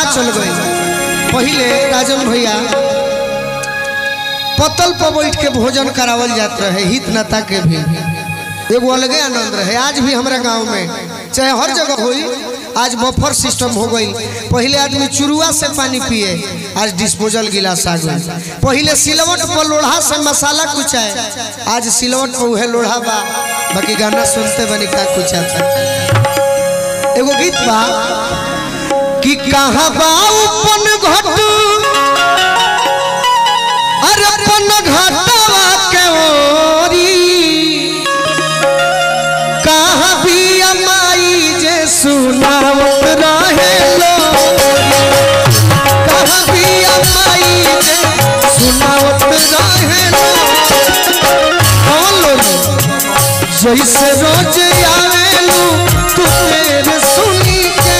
कहाँ चल गई पहले राजन भैया पतल पर बैठ के भोजन करावल जात रहे हित नता के भी एगो अलगे आनंद रहे आज भी हमारे गांव में चाहे हर जगह होई आज बफर सिस्टम हो गई पहले आदमी चुरुआ से पानी पिए आज डिस्पोजल गिलास आ गई पहले सिलवट पर लोढ़ा से मसाला कुचाए आज सिलवट पर उहे लोढ़ा बा बाकी गाना सुनते बनी का कुचाता एगो गीत बा कि कहाँ बा उपन घट अरे अपन घटवा के ओरी कहाँ भी अमाई जे सुनावत रहे लोरी कहाँ भी अमाई जे सुनावत रहे लोरी हाँ लोरी जैसे रोज आवेलू तू मेरे सुनी के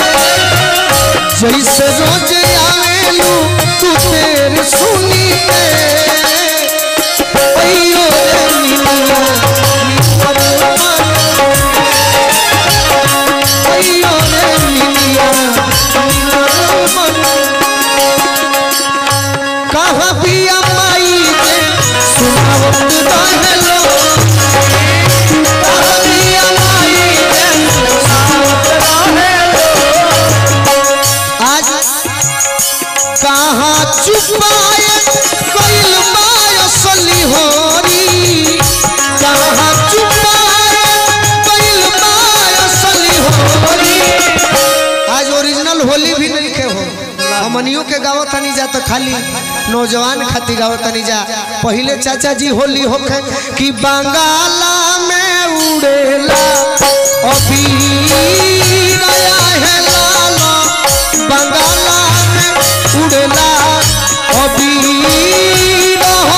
जैसे रोज आवेलू तू मेरे सुनी के अइयो रे मिलिया निकल मन अइयो रे मिलिया निकल मन कहाँ भी अमाई के सुनावत रहेलो कहाँ भी अमाई के सुनावत रहेलो आज कहाँ चुपाए कैल मायसली होरी कहाँ चुपाए कैल मायसली होरी आज ओरिजिनल होली भी नहीं के हो हमनियों के गावत तनी जा तो खाली नौजवान खातिर गावत तनी जा पहले चाचा जी होली होखे कि बंगाला में उड़ेला अभी नया है लाला बंगाला में उड़ेला अभी रहो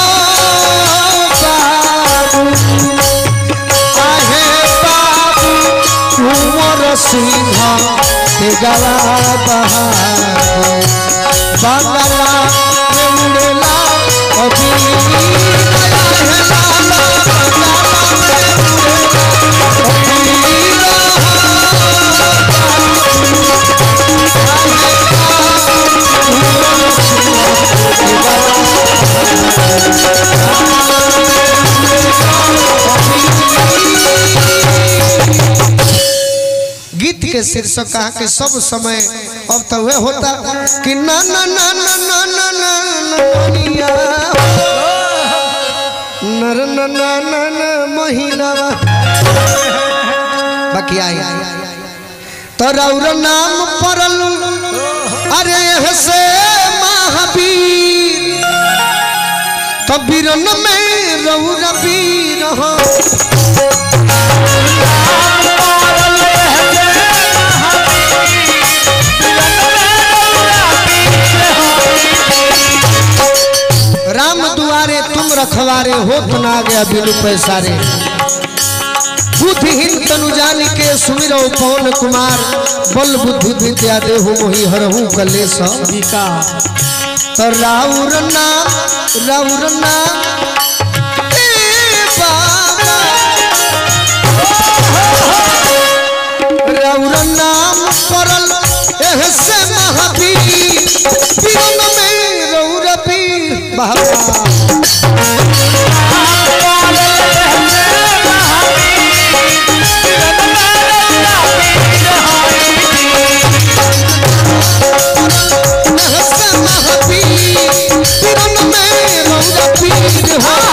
बाबू आहे बाबू कुंवर सिंह के गला बहार बंगला में उड़ेला अभी नया है लाला बंगला में उड़ेला अभी गीत के शीर्षक कहा कि सब समय अब तो वह होता कि ना ना ना ना ना ना ना ननिया नर ना ना ना ना महीना बाकी आई तरौर नाम परल अरे यह से महावीर तो बीरन में रौर वीर हो राम दुआरे तुम रखवारे हो तो ना गया बिनु पैसारे बुद्धिहीन तनु जान के सुमिरो पवन कुमार बल बुद्धि विद्या देहु मोहि हरहु कलेश तो राउर नाम राउर नाम ए बाबा राउर नाम परल एह से महावीर पीरन में रौर पीर बाबा एह से महावीर पीरन में रौर पीर हो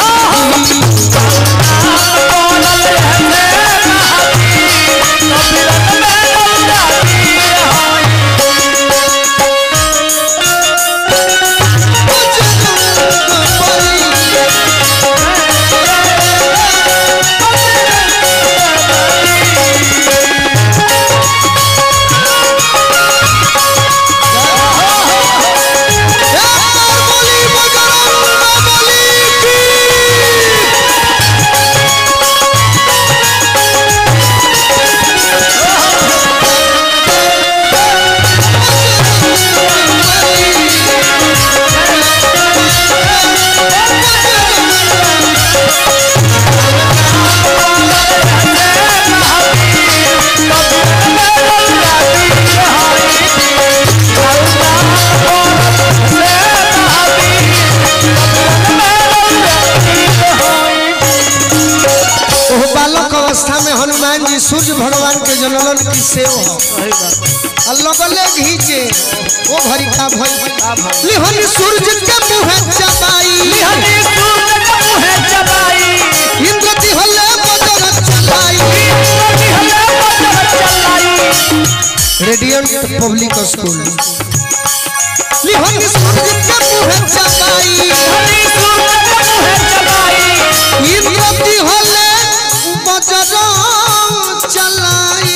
सूर्य भगवान के जनलन की सेव हो सही बात आ लगले घीचे ओ घड़ी का भई का भाई लिहन सूरज के मुहे चबाई हनी सूरज का मुहे चबाई इंद्र दिहले बदर चलाई नदी हले बदल चलाई रेडियंट पब्लिक स्कूल लिहन सूरज के मुहे चबाई हनी सूरज का मुहे चबाई इंद्र दिहले बदर चलाई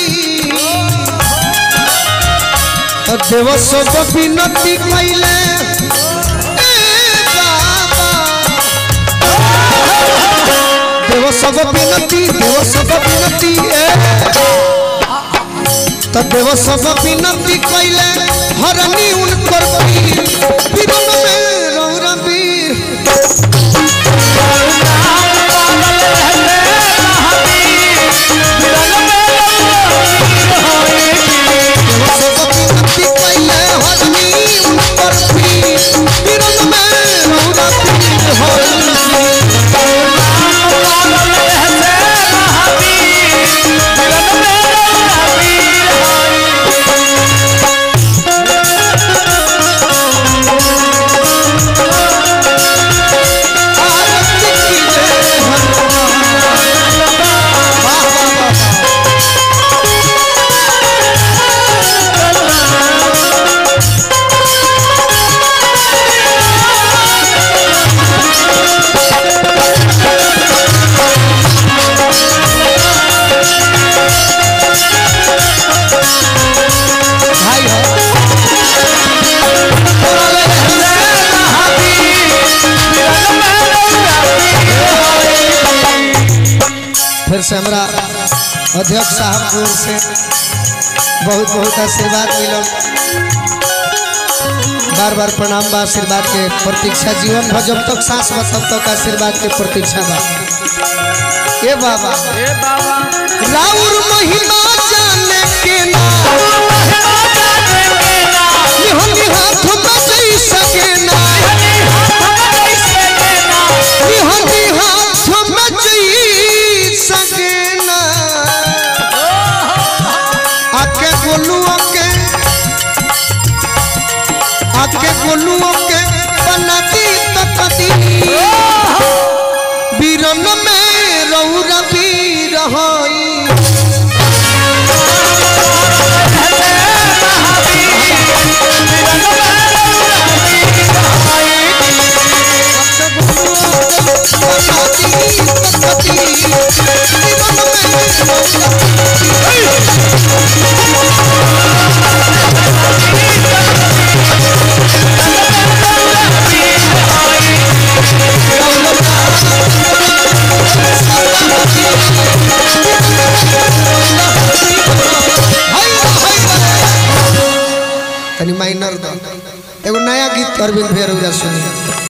देव सब विनती कैले ए बाबा देव सब विनती देव सब विनती ए तो देव सब विनती कैले हरनी उनकर वीर विरम में रौरा वीर देव सब विनती कैले हरनी उनकर वीर विरम में रौरा वीर होई आरती की जय हनुमान वाह वाह वाह भाई हो फिर से हमरा अध्यक्ष साहब की ओर से बहुत बहुत आशीर्वाद मिलल बार बार प्रणाम बा आशीर्वाद के प्रतीक्षा जीवन भर जब तक सांस बा तब तक आशीर्वाद के प्रतीक्षा बा ए बाबा राउर महिमा जाने के ना निहंगी हाथ में जई सके ना निहंगी हाथ में जई सके ना आके गोलुओं के आके गोलुओं के बनाती तपती बीरन में रौरा बीर होई बनाती तपती बीरन में रौरा तनी माइनर दो एगो नया गीत अरविंद भैया रउरा सुनी